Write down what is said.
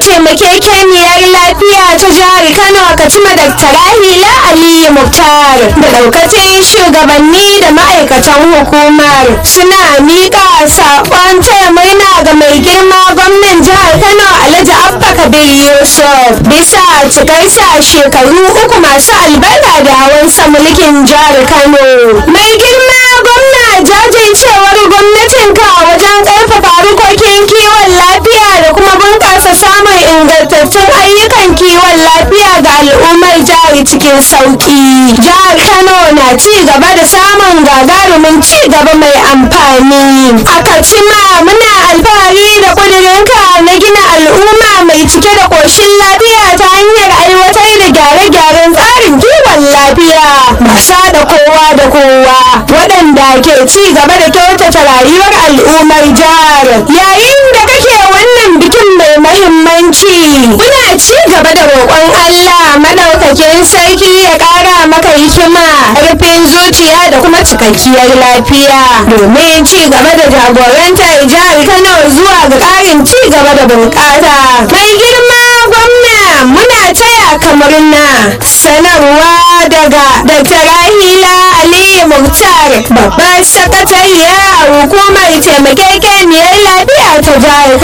taimakekeniyar lafiya ta jihar Kano Katsina Dr. Rahila Aliyu Muktar da daukacin shugabanni da ma'aikatan hukumar suna miƙa saƙon taya murna ga mai girma gwamnan jihar Kano Alhaji Abba Kabir Yusuf bisa cikarsa shekaru uku masu albarka da hawansa mulkin jihar Kano. Mai girma gwamna jajircewar gwamnatinka wajen ƙarfafa harkokin kiwon lafiya da kuma bunƙasa samun ingantattun ayyukan kiwon lafiya ga al'ummar jihar cikin sauƙi. Jihar Kano na ci gaba da samun gagarumin ci gaba mai amfani. A Katsina muna alfahari da ƙudurinka na gina al'umma mai cike da ƙoshin lafiya ta hanyar aiwatar da gyare-gyaren tsarin kiwon lafiya masu da kowa da kowa waɗanda ke ci gaba da kyautata rayuwar al'ummar jihar yayin da kake wannan bikin mai mahimmanci muna ci gaba da roƙon Allah madaukakin sarki ya ƙara maka hikima rufin zuciya da kuma cikakkiyar lafiya domin ci gaba da jagorantar jihar Kano zuwa ga ƙarin ci gaba da bunƙasa mai girma gwamna muna taya kamar na sanarwa daga Dr. Rahila Aliyu Muktar babbar sakatariya a hukumar taimakekeniyar lafiya ta jihar